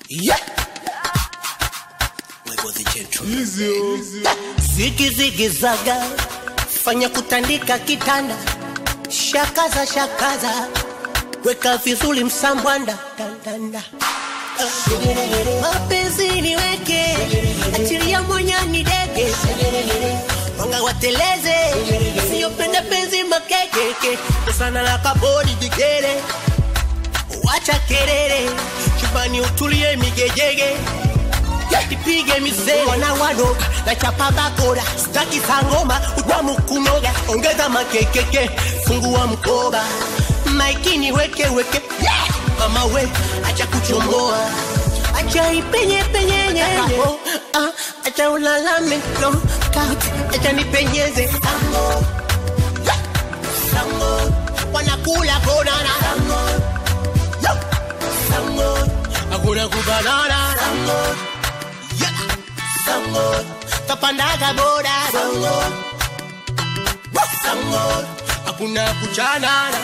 Yeah. Wewe the gentleman. Zigi zigi zaga, fanya kutandika kitanda, shakaza shakaza, weka vizuri msambwanda dandanda. Mapenzi niweke, achilia mwanyani dege, wanga wateleze, siyopenda penzi makekeke, sana la kabodi jigere, wacha kelele, chumbani utulie migejege ipige misele wana wano na chapa bakora staki sangoma utamu kunoga ongeza makekeke fungua mkoba maikini weke weke yeah! mama we acha kuchomoa acha ipenye penye nyenye oh, ah, acha ulalame no kat acha nipenyeze Sango. Yeah! Sango. wanakula konana Sango. Yo! Sango. hakuna kubanana Sango. Yeah. Sango. Kapandaga boda Sango. Woo. Sango. Hakuna kuchanana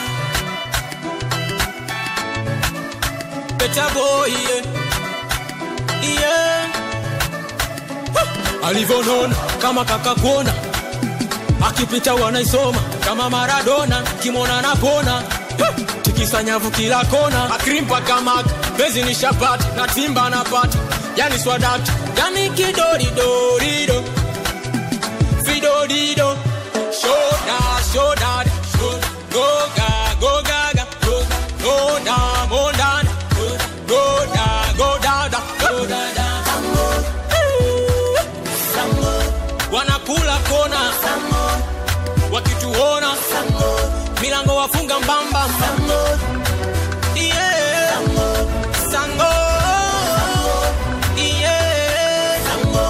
Better boy, yeah. Yeah. alivyonona kama kakakona akipita wanaisoma kama maradona kimona napona tikisa nyavu kila kona akrimpa kama bezi ni shapati na timba napata yani swadati yani kidoridorido fidodido shoda shoda goga gogaga goda mondana goda godada godada wanakula kona wakituona milango wafunga mbamba Yeah. Sango. Yeah.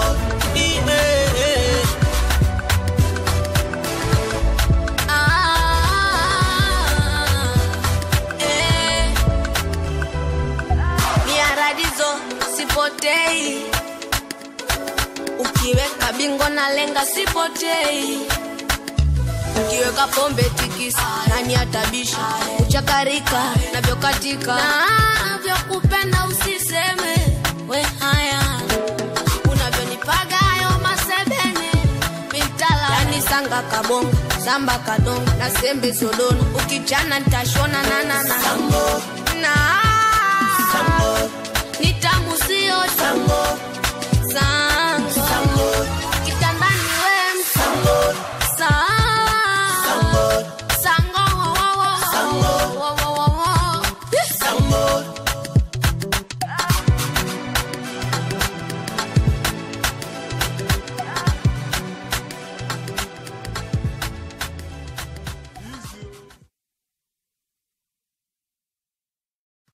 Yeah. miaradizo sipotei ukiweka bingo na lenga sipotei ukiweka pombe tikisa nani atabisha uchakarika navyokatika na vyokupenda usiseme we haya unavyonipaga hayo masebene mitala yani sanga kabonga samba kadonga na sembe sodona ukichana ntashona nanana